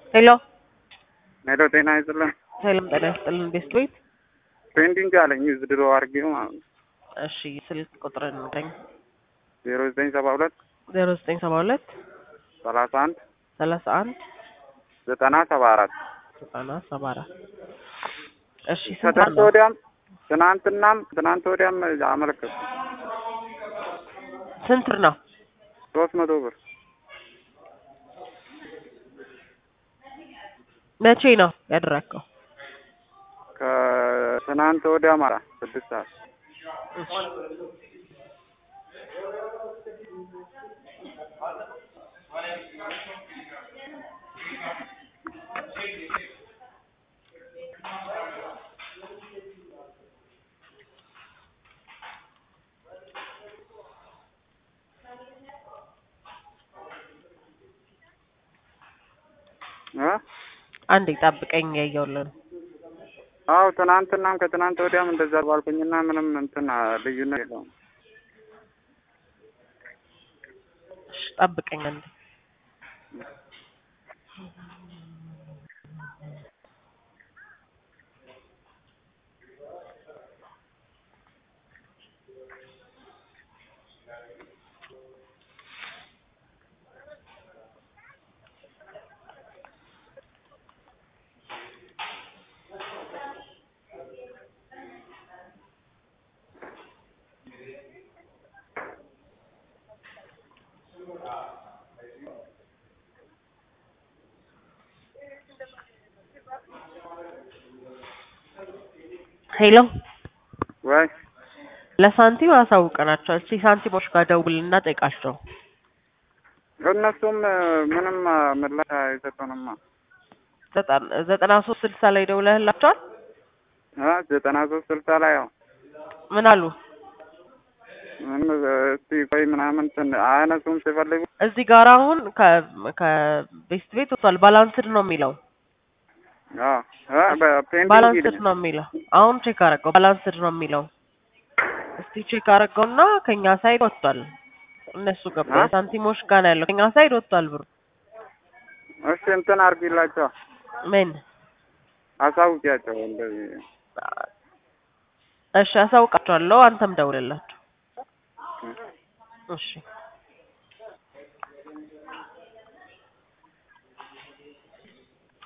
ሄሎ ሄሎ ጤና ይስጥልን። ሰላም ጤና ይስጥልን። ቤስት ቤት ፔንዲንግ አለኝ ድሮ አድርጌው ማለት ነው። እሺ ስልክ ቁጥር ንገኝ። ዜሮ ዘጠኝ ሰባ ሁለት ዜሮ ዘጠኝ ሰባ ሁለት ሰላሳ አንድ ሰላሳ አንድ ዘጠና ሰባ አራት ዘጠና ሰባ አራት እሺ ስንት ከትናንት ነው? ወዲያም ትናንትናም ትናንት ወዲያም አመለከቱ ስንት ብር ነው? ሶስት መቶ ብር መቼ ነው ያደረግከው? ከትናንት ወዲያ ማራ ስድስት ሰዓት እሺ እ አንዴ ጠብቀኝ እያየሁልህ ነው። አዎ ትናንትናም ከትናንት ወዲያም እንደዛ ባልኩኝና ምንም እንትን ልዩነት የለውም። እሺ ጠብቀኝ አንዴ ሄሎ ወይ ለሳንቲም አሳውቀናቸው። እስኪ ሳንቲሞች ጋር ደውልና ጠይቃቸው። እነሱም ምንም ምላሽ አይሰጡንማ። ዘጠና- ዘጠና ሶስት ስልሳ ላይ ደውለህላቸዋል? እ ዘጠና ሶስት ስልሳ ላይ ያው ምን አሉ? ምን እስቲ ቆይ ምናምን ትን አያነሱም ሲፈልጉ እዚህ ጋር አሁን ከ- ከቤስት ቤት ወጥቷል። ባላንስድ ነው የሚለው አዎ እ በፔንዲንግ ባላንስድ ይልኛል። ነው የሚለው። አሁን ቼክ አረገው ባላንስድ ነው የሚለው። እስቲ ቼክ አረገውና ከኛ ሳይድ ወጥቷል። እነሱ ገባ አ? ሳንቲሞች ጋር ነው ያለው። ከኛ ሳይድ ወጥቷል ብሩ። እሺ እንትን አድርጊላቸው ምን አሳውቂያቸው እንደዚህ እሺ አሳውቃቸዋለሁ። አንተም ደውልላቸው። እሺ